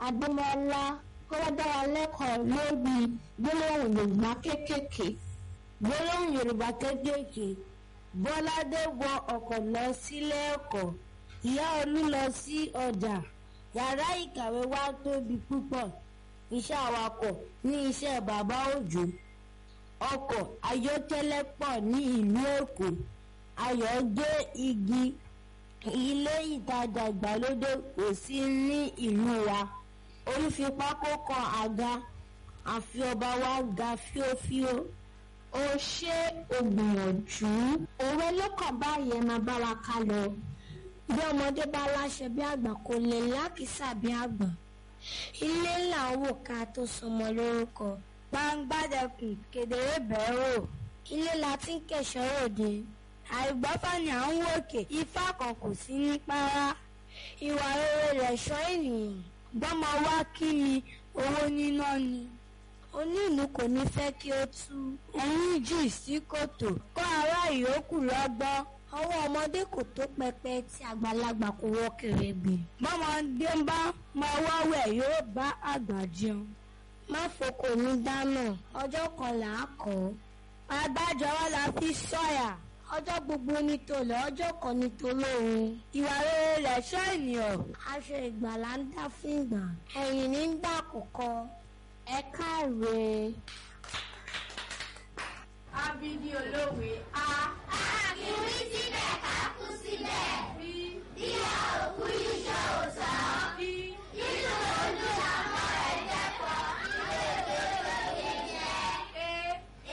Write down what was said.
adémọlá kó wá dá wa lẹ́kọ̀ọ́ lórí gbólóhùn yorùbá kéékèèké gbólóhùn yorùbá kéékèèké bọ́ládé wọ ọkọ̀ lọ sílé ẹ̀kọ́ ìyá olú lọ sí ọjà yàrá ìkàwé wa tóbi púpọ̀ iṣẹ́ awakọ̀ ní iṣẹ́ bàbá òjò ọkọ̀ ayọ́kẹ́lẹ́ pọ̀ ní ìlú èkó ayọ̀ gbé igi ilé ìtajà ìgbàlódé kò sí ní ìlú wa orí fi pákó kan àga àfi ọba wa ga fíofíó ó ṣe ògbìyànjú òwe lọ́kàn báyẹn máa bá wa ká lọ bí ọmọdé bá láṣẹ bí àgbà kò lè lákìsà bí àgbà ilé là ń wò ká tó sọmọ lórúkọ gbangbádẹkùn kedere bẹ́ẹ̀ wò ilé la ti ń kẹ̀ṣọ́ òde àìgbọ́fà ni à ń wòkè ifá kan kò sí ní párá ìwà rere rẹ̀ ṣọ́ ènìyàn gbọ́mọ wá kí ni owó níná ni onílù kò ní fẹ́ kí ó tú ẹ̀yìn jù sí kòtò kó ará ìyókù lọ́gbọ́n ọwọ́ ọmọdé kò tó pẹpẹ tí àgbàlagbà kò wọ́ kèrègbè bọ́mọdé ń bá máa wáwẹ̀ yóò bá àgbà jẹun má fokò ní dáná ọjọ́ kan là á kọ́ agbájọ wa la fi sọ̀yà ọjọ́ gbogbo ní tòlẹ̀ ọjọ́ kan ní tolóhun ìwà rere rẹ̀ ṣọ́ ènìyàn aṣọ ìgbàlà ń dá fún ìgbà ẹ̀yìn ní ń dà kọ̀kọ́ ẹ káre. abidi olówe